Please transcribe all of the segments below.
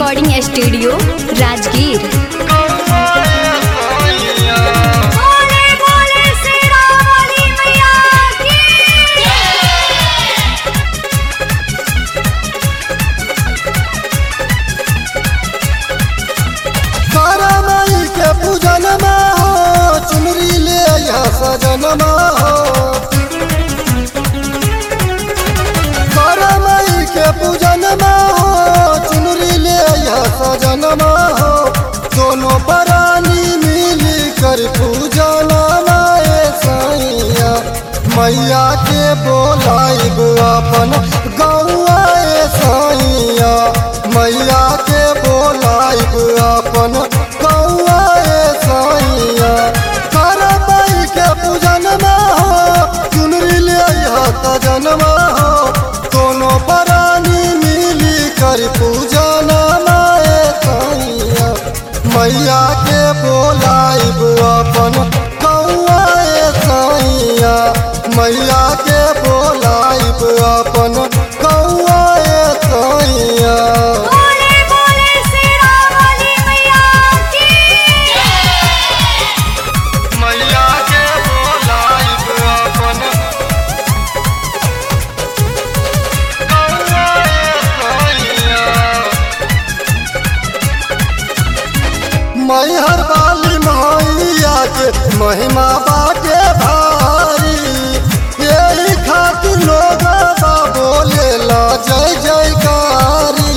recording studio Rajgir बोले बोले श्री राम वाली मैया की तारा माई के पूजन में हो चुनरी ले यहाँ सजन में हो तारा माई के पूजन में हो चुनरी ले यहाँ सजन में हो दोनों परानी मिली कर पूजन माए सैया मैया के बोलाइब अपन गौआ सैया मैया के बोलाइब अपन गौआ सैया करबई के पूजन में हो चुनरी ले सजन में हो दोनों परानी मिली कर पूजन माए सैया मैया के बोलाइब अपन कौआ सैया मैया के बोलाइब अपन कौआ सैया बोले बोले श्री राम वाली मैया की मैया के बोलाइब अपन कौआ सैया मैहर वाली मैया के महिमा बाटे भारी यही खातिर लोग बा बोले ला जय जयकारी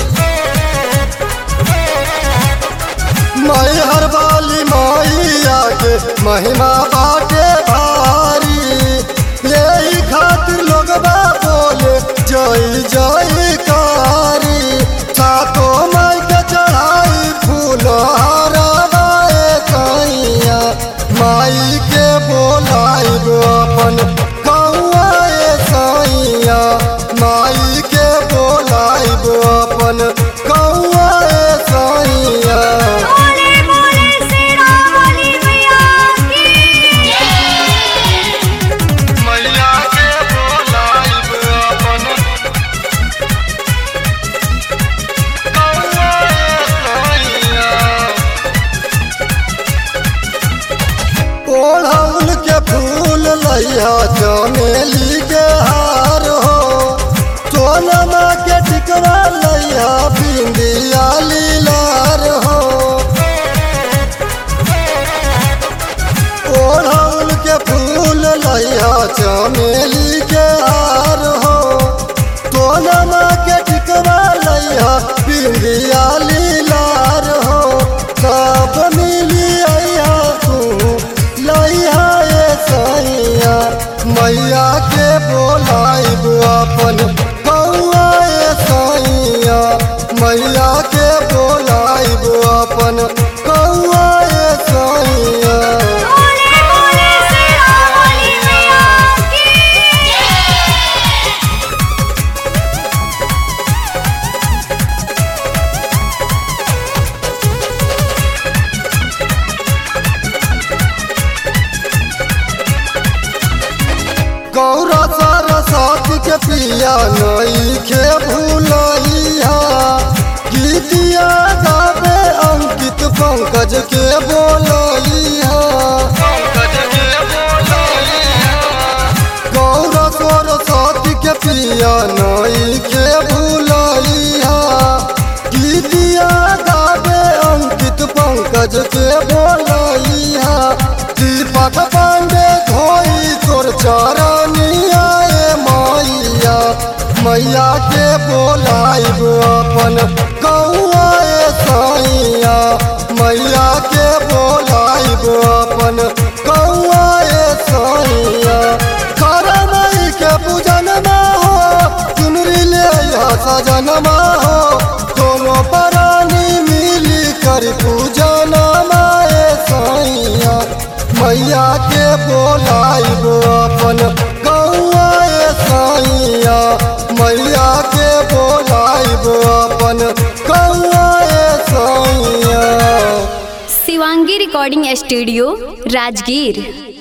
मैहर वाली मैया के महिमा बाटे भारी यही खातिर लोग बा बोले जय जयकारी सातो माई के चढ़ाई फूल हरवाए कैया माई के बोलाइब अपन कौआ सैया माई के बोलाइब अपन कौआ सैया बोले बोले श्री राम वाली मैया की मैया के बोलाइब अपन कौआ सैया ओढ़ौल के फूल लैया चमेली के हार हो सोनमा के टिकरा लैया बिंदिया लीलार हो ओढ़ौल के फूल लैया चमेली के हार हो सोनमा के टिकरा लैया बिंदिया लीलार हो सब मिली अया तू लैया ए सैया मैया के बोलाइब अपन कौआ सैया मैया के बोलाइब अपन कौआ सैया बोले बोले श्री राम वाली मैया की गौरा सरस्वती के पिया नई के भूलैया गीतिया गावे अंकित पंकज के बोलैया गौरा सरस्वती के पिया नई के भूलैया गीतिया गावे अंकित पंकज के बोलैया दीपक पांडे धोई तोर चरनिया ए मैया मैया के बोलाइब अपन कौआ सैया मैया के बोलाइब अपन कौआ सैया करमई के पूजन में हो चुनरी ले सजन में हो दोनों परानी मिली कर पूजन माए सैया मैया के बोलाइब अपन कौआ सैया मैया के बोलाइब अपन कौआ सैया शिवांगी रिकॉर्डिंग स्टूडियो राजगीर